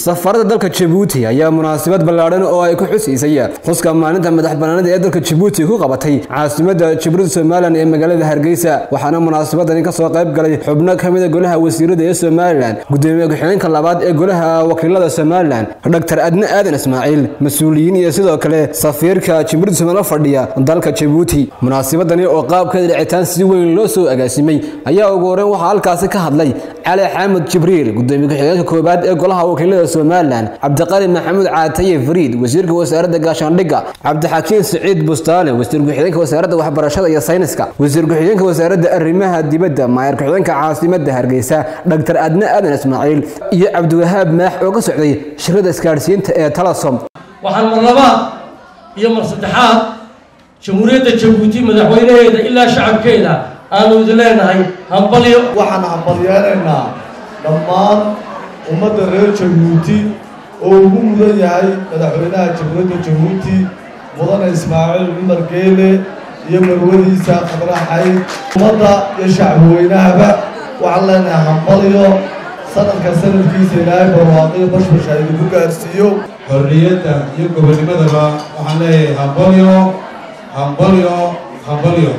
safarada dalka jabuuti ayaa munaasabad ballaadhan oo ay ku xusiisay xuska maalinta madax banaanida ee dalka jabuuti ku qabatay caasimada jamhuuriyadda somalilan ee magaalada hargeysa waxaana munaasabadani kasoo qayb galay xubno ka mida golaha wasiirada ee somalilan gudoomiye ku-xigeenka labaad ee golaha wakiilada somalilan dr adne aadan ismaaciil mas-uuliyiin iyo sidoo kale safiirka jamhuuriyadda somalilan fadhiya dalka jabuuti munaasabadani oo qaabkeeda dhicitaan si weyn loo soo agaasimay ayaa ugu horeyn waxaa halkaasi ka hadlay cali xaamud jibriil gudoomiye ku-xigeenka koobaad ee golaha wakiilada somalilan cabdiqali maxamuud caataye fariid wasiirka wasaaradda gaashaandhigga cabdixakiin siciid bustaale wasiir ku-xigeenka wasaaradda waxbarashada iyo sayniska wasiir ku-xigeenka wasaaradda arrimaha dibadda maayar ku-xigeenka caasimada hargeysa dhaktar adne aadan ismaaciil iyo cabdiwahaab maax oo ka socday shirada isgaadhsiinta ee talasom waxaan mar labaad iyo mar saddexaad jamhuuriyadda jabuuti madaxweynaheeda ilaa shacabkeeda aanu idin leenahay hambalyo waxaan hambalyeenaynaa dhammaan ummadda reer jabuuti oo ugu mudan yahay madaxweynaha jamhuuriyadda jabuuti mudane ismaaciil cumar geele iyo marwadiisa khadraxayd ummadda iyo shacbiweynahaba waxaan leenahay hambalyo sanadka sanadkiisa ilaahay barwaaqiyo bashbasha idinku gaarsiiyo xorriyadda iyo gobonimadaba waxaan leeyahay hambalyo hambalyo hambalyo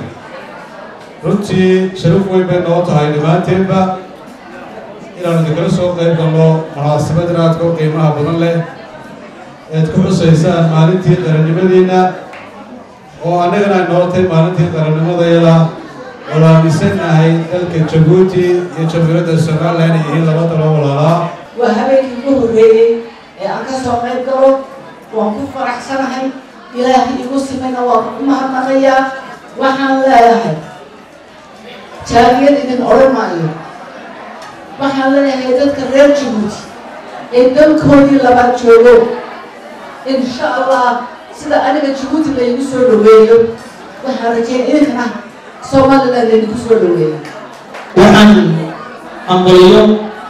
runtii sharaf weyn bay noo tahay dhammaanteenba inaanu idinkala soo qayb galno munaasabad inaadka u qiimaha badan leh eed ku xusaysaan maalintii qarannimadeenna oo annagana ay noo tahay maalintii qarannimadayada oo aaminsannahay dalka jabuuti iyo jamhuuriyadda somalilan ay yihiin laba dalo walaalaa waa habeenkii ugu horreeyey ee aan ka soo qayb galo waan ku faraxsanahay ilaahay igu simayna waan ku mahadnaqayaa waxaan leeyahay jaariyad idin odhan maayo waxaan leeyahay dadka reer jabuuti ee dalkoodii labaad joogo insha allah sida aniga jabuuti laygu soo dhaweeyo waxaan rajeyn idinkana somalilan laydinku soo dhaweeyo waxaan hambalyo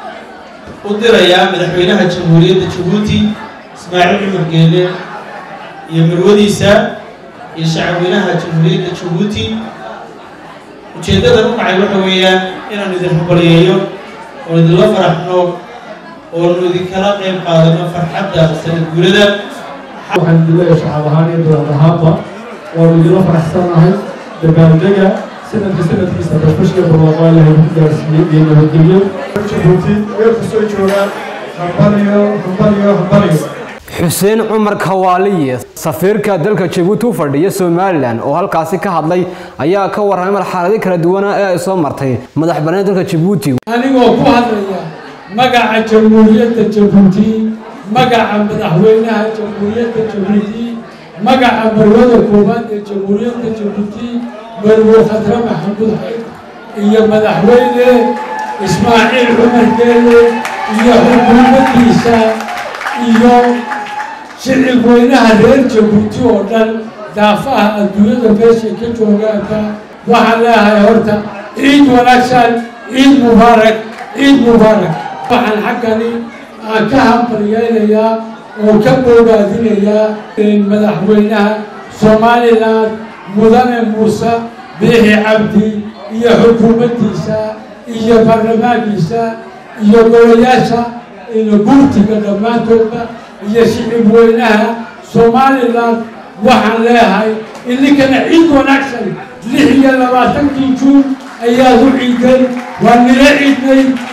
u dirayaa madaxweynaha jamhuuriyadda jabuuti ismaaciil cumar geele iyo marwadiisa iyo shacabweynaha jamhuuriyadda jabuuti ujeeddadan u dhacay waxa weeyaan inaanu idin hambalyeeyo oon idinla faraxno oonu idinkala qayb qaadano farxadda sanad guurada waxaan idin leeyahay shacab ahaan iyo dowlad ahaanba waanu idinla faraxsanahay dabaaldega sanadka sanadkiisa bashbashka barwaaqo ilahay ku gaarsiiyey iyo nabadgelyo jabuuti meel kastoo joogaan hambalyo hambalyo hambalyo xuseen cumar kawaaliye safiirka dalka jabuuti u fadhiya somalilan oo halkaasi ka hadlay ayaa ka warramay marxaladii kala duwana ee ay soo martay madax banaanida dalka jabuuti anigoo ku hadlaya magaca jamhuuriyadda jabuuti magaca madaxweynaha jamhuuriyadda jabuuti magaca marwada koowaad ee jamhuuriyadda jabuuti marwo khadre maxamuud xayd iyo madaxweyne ismaaciil cumar geele iyo xukuumaddiisa iyo shicib weynaha reer jabuuti oo dhan daafaha adduunyada meeshay ka joogaanka waxaan leeyahay horta ciid wanaagsan ciid mubaarak ciid mubaarak waxaan xaggani aan ka hambalyeynayaa oo ka boogaadinayaa madaxweynaha somalilan mudane muuse biixi cabdi iyo xukuumaddiisa iyo baarlamaankiisa iyo golayaasha guurtiga dhammaantoodba iyo shicib weynaha somalilan waxaan leeyahay idinkana ciid wanaagsan lix iyo labaatankii juun ayaad u ciideen waa nila ciidnay